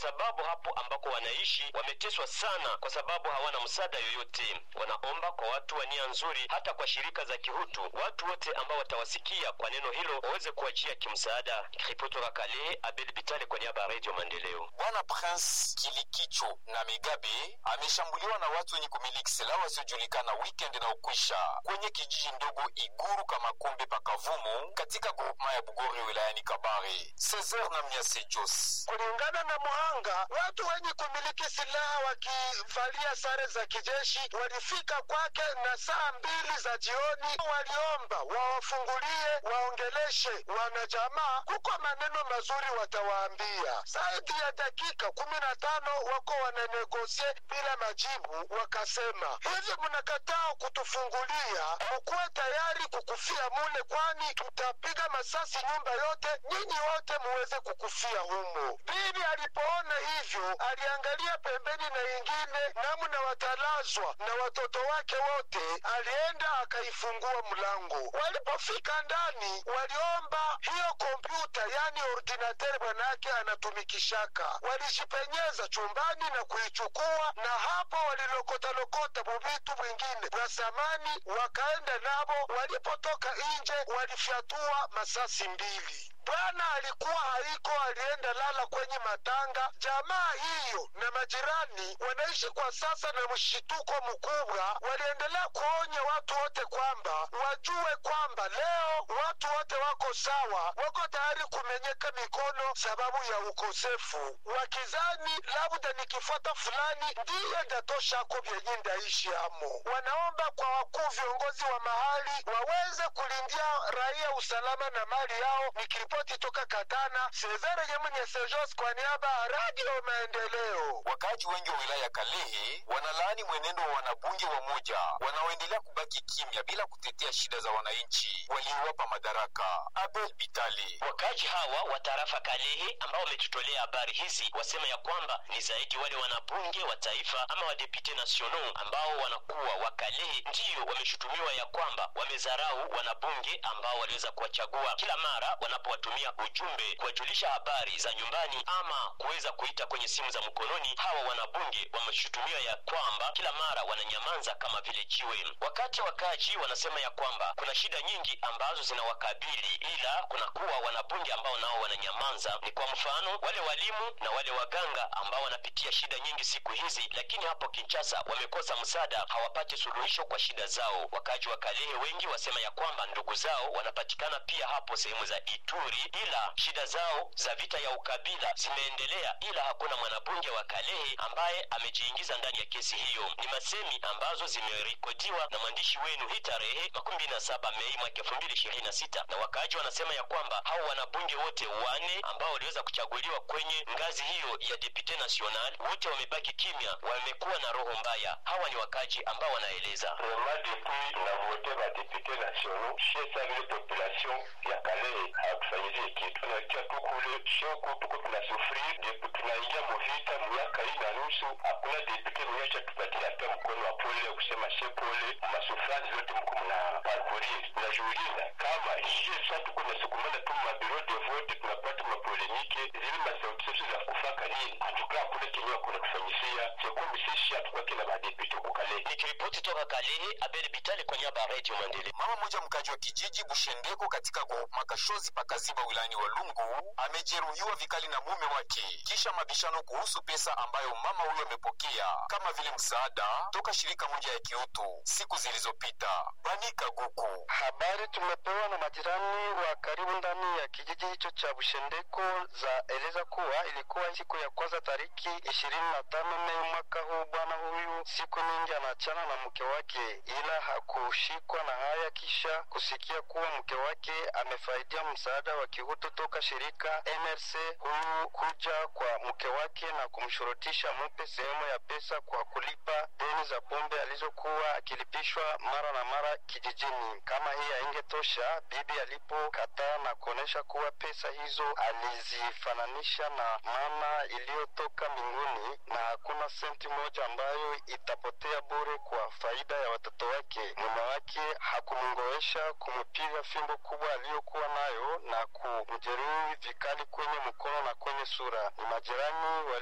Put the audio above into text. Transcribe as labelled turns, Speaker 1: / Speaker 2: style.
Speaker 1: sababu hapo ambako wanaishi wameteswa sana, kwa sababu hawana msaada yoyote. Wanaomba kwa watu wa nia nzuri, hata kwa shirika za kihutu, watu wote ambao watawasikia kwa neno hilo waweze kuajia kimsaada. Ripoti toka Kale, Abel Bitale kwa niaba ya Radio Maendeleo.
Speaker 2: Bwana Prince Kilikicho na Megabe ameshambuliwa na watu wenye kumiliki silaha wasiojulikana weekend na ukwisha kwenye kijiji ndogo Iguru Kamakombe Pakavumu katika grupema ya Bugori wilayani Kabare. Cesar na Mnyase Jos.
Speaker 3: Kulingana na muhanga, watu wenye kumiliki silaha wakivalia sare za kijeshi walifika kwake na saa mbili za jioni, waliomba wawafungulie, waongeleshe wanajamaa, kuko maneno mazuri watawaambia. Zaidi ya dakika kumi na tano wako wananegosie bila majibu, wakasema hivi, mnakataa kutufungulia, mukuwe tayari kukufia mule, kwani tutapiga masasi nyumba yote, nyinyi wote muweze kukufia humo. Bibi alipoona hivyo, aliangalia pembeni na ingine namna watalazwa na watoto wake wote, alienda akaifungua mlango. Walipofika ndani, waliomba hiyo kompyuta, yani ordinateur bwanake anatumikishaka. Walijipenyeza chumbani na kuichukua, na hapo walilokotalokota buvitu bwingine bwa samani, wakaenda nabo. Walipotoka nje, walifyatua masasi mbili. Bwana alikuwa haiko, alienda lala kwenye matanga. Jamaa hiyo na majirani wanaishi kwa sasa na mshituko mkubwa. Waliendelea kuonya watu wote kwamba wajue kwamba leo watu wote wako sawa, wako tayari kumenyeka mikono sababu ya ukosefu, wakizani labda nikifuata fulani ndiye ndatoshako vyenye ndaishi amo. Wanaomba kwa wakuu viongozi wa mahali waweze kulindia raia usalama na mali yao. Nikiripoti toka Katana, Cesare Nyemunye Sejos kwa niaba ya Radio Maendeleo.
Speaker 2: Wakaaji wengi wa wilaya ya Kalehe wanalaani mwenendo wa wanabunge wa moja wanaoendelea kubaki kimya bila kutetea shida za wananchi waliowapa madaraka. Abel Bitali.
Speaker 1: Wakaji hawa wa tarafa Kalehe ambao wametutolea habari hizi wasema ya kwamba ni zaidi wale wanabunge wa taifa ama wadepute nationaux ambao wanakuwa wa Kalehe ndiyo wameshutumiwa ya kwamba wamezarau wanabunge ambao waliweza kuwachagua kila mara wanapowatumia ujumbe kuwajulisha habari za nyumbani ama kuweza kuita kwenye simu za mkononi. Hawa wanabunge wameshutumiwa ya kwamba kila mara wananyamanza kama vile jiwe. Wakati wakaji wanasema ya kwamba kuna shida nyingi ambazo zinawakabili, ila kunakuwa wanabunge ambao nao wananyamanza. Ni kwa mfano wale walimu na wale waganga ambao wanapitia shida nyingi siku hizi, lakini hapo Kinshasa wamekosa msaada, hawapati suluhisho kwa shida zao. Wakaji wa Kalehe wengi wasema ya kwamba ndugu zao wanapatikana pia hapo sehemu za Ituri, ila shida zao za vita ya ukabila zimeendelea, ila hakuna mwanabunge wa Kalehe ambaye amejiingiza ndani ya kesi hiyo. Ni masemi ambazo zimerekodiwa na mwandishi wenu hii tarehe makumi na saba Mei mwaka elfu mbili ishirini na sita na wakaaji wanasema ya kwamba hao wanabunge wote wane ambao waliweza kuchaguliwa kwenye ngazi hiyo ya depute national wote wamebaki kimya, wamekuwa na roho mbaya. Hawa ni wakaaji ambao wanaeleza
Speaker 4: Vraiment depuis na vote ba député nationaux chez sa vile population ya Kalehe hakufanyizie kitu, tunakia tu kule shoko, tuko tunasufiri depu tunaingia muvita miaka hii na nusu, hakuna depute mwenye tupatia hata mkono wa pole ya kusema she pole, masufrani zote mko mna parcourir. Najiuliza kama hiyo sasa tuko nasukumana tu mabiro de vote, tunapata mapolemike zile masauti zetu za kufaka nini, hatukaa kule kenyewa kuna kufanyisia chekumi sisi hatukake na madepute huko Kalehe.
Speaker 1: nikiripoti toka Kalehe. Abel Bitale kwa niaba ya Radio Maendeleo.
Speaker 2: Mama mmoja mkaji wa kijiji Bushendeko katika groupema Kashozi pakaziba wilayani Walungu amejeruhiwa vikali na mume wake kisha mabishano kuhusu pesa ambayo mama huyo amepokea kama vile msaada toka shirika moja ya kiutu siku zilizopita. Banika Guku.
Speaker 3: Habari tumepewa na majirani wa karibu ndani ya kijiji hicho cha Bushendeko za eleza kuwa ilikuwa siku ya kwanza tariki ishirini na tano Mei mwaka huu. Bwana huyu siku nyingi anaachana na mke wake, ila hakushikwa na haya kisha kusikia kuwa mke wake amefaidia msaada wa kihutu toka shirika NRC. Huyu kuja kwa mke wake na kumshurutisha mupe sehemu ya pesa kwa kulipa deni za pombe alizokuwa akilipishwa mara na mara kijijini. Kama hii haingetosha, bibi alipokataa na kuonyesha kuwa pesa hizo alizifananisha na mana iliyotoka mbinguni na hakuna senti moja ambayo itapotea bure kwa faida ya watoto wake, mume wake hakumngoesha kumpiga fimbo kubwa aliyokuwa nayo na kumjeruhi vikali kwenye mkono na kwenye sura. Ni majirani wali